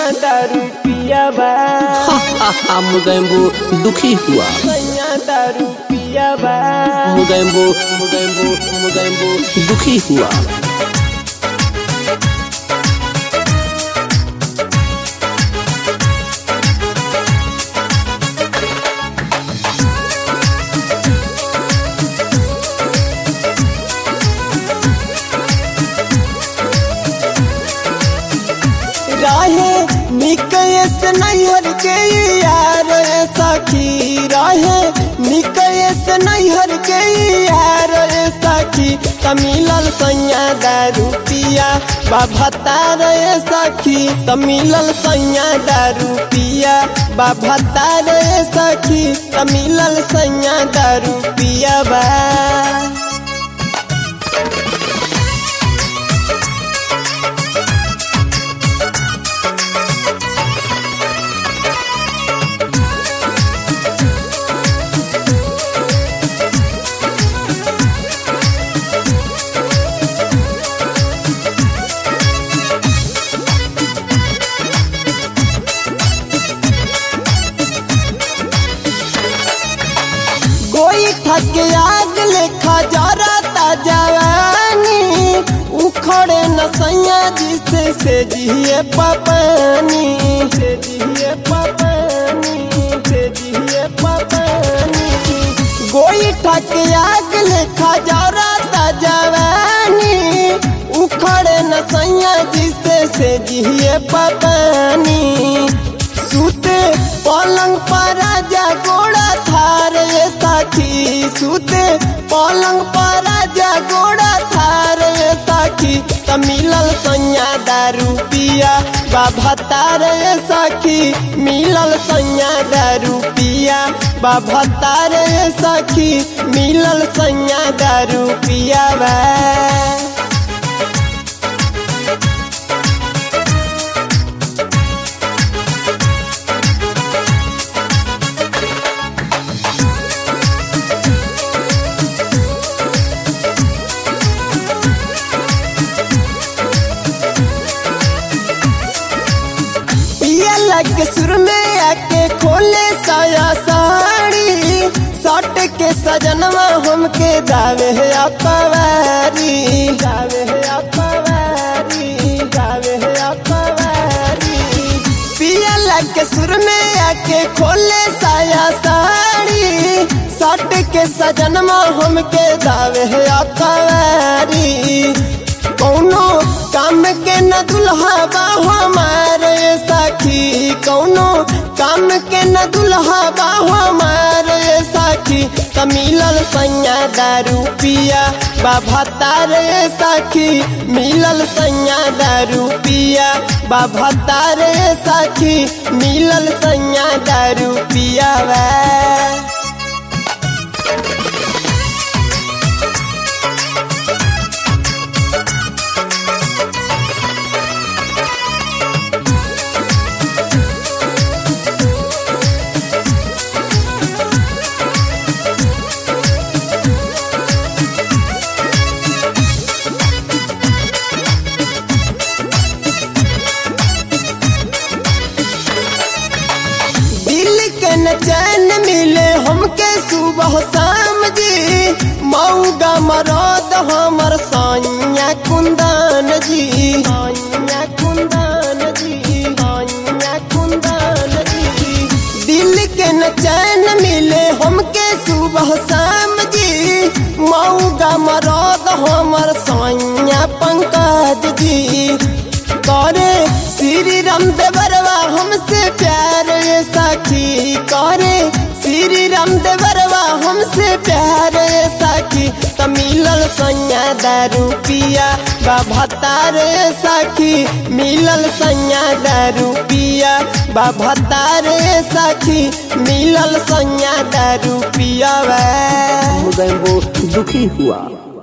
दारू पिया बा Mugambo दुखी हुआ सैया दारू पिया बा Mugambo Mugambo Mugambo दुखी हुआ रहे निकयस नैहर के यार सखी रहे निकयस नैहर के यार सखी तमिलल सैया दारू पिया बाभतार सखी तमिलल सैया दारू पिया बाभतार सखी तमिलल सैया दारू पिया बा कोई थक आग लेखा जरता जवानी उखड़े न सैया जिसे से जिए पपानी से जिए पपानी से जिए पपानी कोई ठक आग लेखा जरता जवानी उखड़े न सैया जिसे से जिए पपानी सुते पलंग पर राजा गोड़ा थार ये साखी सुते पलंग पर राजा गोड़ा थार ये साखी तमिलल सैया दारू पिया बाबा तार ये साखी मिलल सैया दारू पिया बाबा तार ये साखी मिलल सैया दारू पिया बा पिया लग सुर में आके खोले साया साड़ी सट के सजनवा हमके दावे है अपवारी दावे है अपवारी दावे है अपवारी पिया लग सुर में आके खोले साया साड़ी सट के सजनवा हमके दावे है अपवारी कौनो काम के न दुल्हा बा हमारे सखी कौनो काम के न दुल्हा बा हमारे सखी तमिलल सैया दारू पिया बाबा तारे सखी मिलल सैया दारू पिया बाबा तारे सखी मिलल सैया दारू पिया बा दिल के न चैन मिले हमके सुबह शाम जी मऊगा मरद हमर सैया कुंदन जी सैया कुंदन जी सैया कुंदन जी दिल के न चैन मिले हमके सुबह शाम जी मऊगा मरद हमर सैया पंकज जी करे श्री राम देवरवा हमसे प्यार ये साखी करे श्री राम देवरवा हमसे प्यार ये साखी तमिलल सैया दारू पिया बाबा तारे साखी मिलल सैया दारू पिया बाबा तारे साखी मिलल सैया दारू पिया बा Mugambo दुखी हुआ